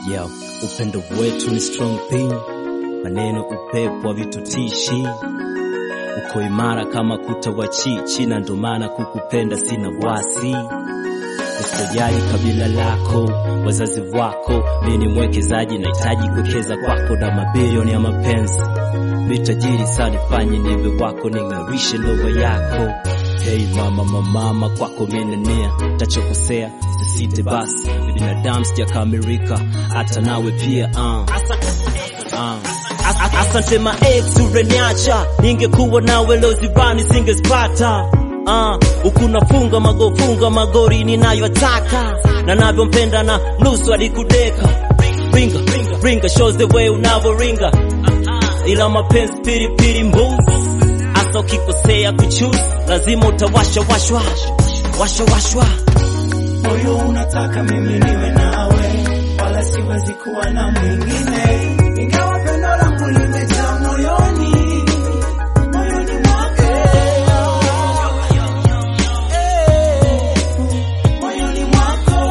Yo, upendo wetu ni strong thing, maneno upepo wa vitutishi, uko imara kama kuta wa chichi, na ndo maana kukupenda sina wasi. Usijali kabila lako, wazazi wako, mi ni mwekezaji, nahitaji kuwekeza kwako na mabilioni ya mapenzi. Mi tajiri sana, nifanye niwe wako, ning'arishe ndoa yako. Hey mama mamama, kwako minenia, tachokosea sisite basi, binadamu sijakamilika, hata nawe pia uh. Uh. Asante ma ex ureniacha, ningekuwa nawe leo zibani singespata. Uh, ukunafunga magofunga magori ninayotaka na navyompenda na nusu alikudeka ringa ringa shows the way unavoringa ila mapenzi pilipili mbuzi hasa ukikosea kuchuzi lazima utawasha washwa washa washwa moyo unataka mimi niwe nawe, wala siwezi kuwa na mwingine, ingawa pendo langu limejaa moyoni, moyoni mwako, moyoni mwako.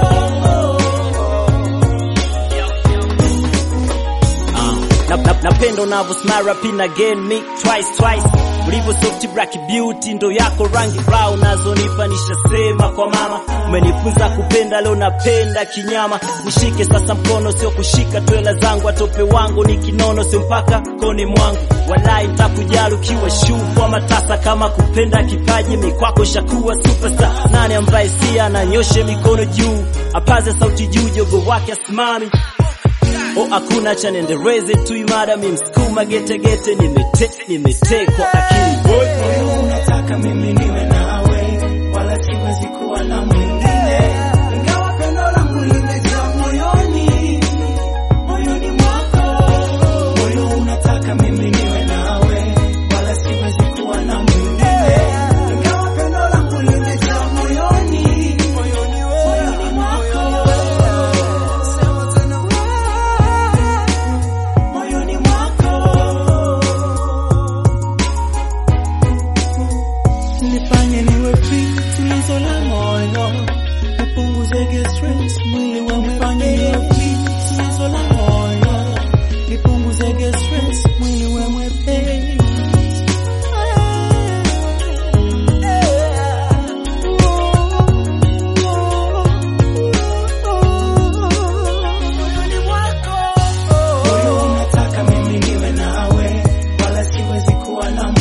Na- na- napenda unavyo smile pin again me twice twice ulivyo soft black beauty ndo yako rangi brown nazonipa nishasema kwa mama umenifunza kupenda leo napenda kinyama nishike sasa mkono sio kushika twela zangu atope wangu ni kinono sio mpaka koni mwangu walai nitakujali ukiwa shuvu ama tasa kama kupenda kipaji mikwako shakuwa superstar nani ambaye si ananyoshe mikono juu apaze sauti juu jogo wake asimami O hakuna cha nendereze tu imara mi msukuma getegete nimete nimetekwa akili boy Moyo unataka mimi niwe nawe, wala siwezi kuwa na mwingine, ingawa pendo langu limejaa moyoni, moyoni mwako. Moyo unataka mimi niwe nawe, wala siwezi kuwa na mwingine, ingawa pendo langu limejaa moyoni, moyoni mwako. Moyoni mwako. Nifanye niwe free, tulizo la moyo, nipunguzege stress, mwili wa nifanye niwe free, tulizo la moyo, nipunguzege stress, mwili wa mwepesi. Moyo unataka mimi niwe nawe, wala siwezi kuwa na